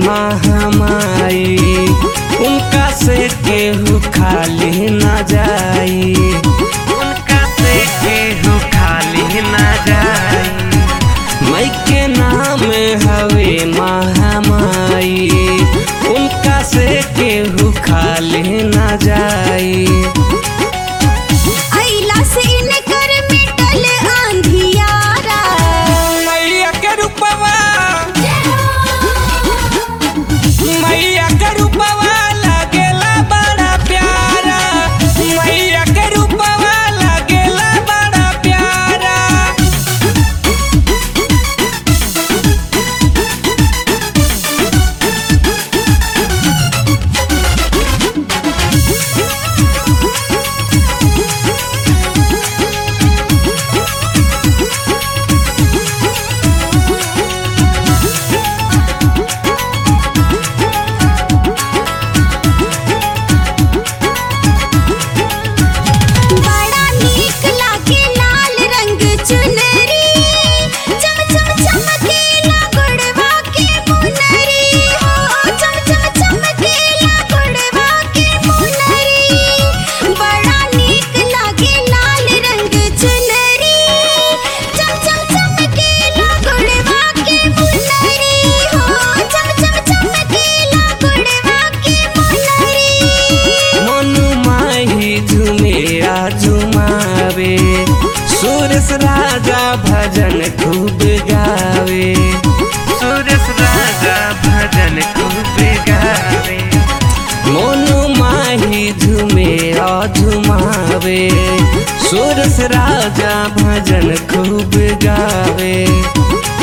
महामाई उनका से केहू खाली न जाई उनका से केहू खाली न जाई मई के नाम हवे महामाई उनका से केहू खाली न जाई अइला से इनकर मिटल अंधियारा मैया के रूपवा मैया के रूपवा लागेला बड़ा प्यारा मैया के रूपवा लागेला बड़ा प्यारा बड़ा नीक लागे लाल रंग चुनरी चम चम चमकेला गुड़वा के मुनरी हो चम चम चमकेला गुड़वा के मुनरी बड़ा नीक लागे लाल रंग चुनरी चम चम चमकेला गुड़वा के मुनरी हो चम चम चमकेला गुड़वा के मुनरी मनु माही झुमेरा झुमावे सुरेश राजा भजन खूब गावे सुरेश राजा भजन खूब गावे मोनू माही झुमेरा झुमावे सुरेश राजा भजन खूब गावे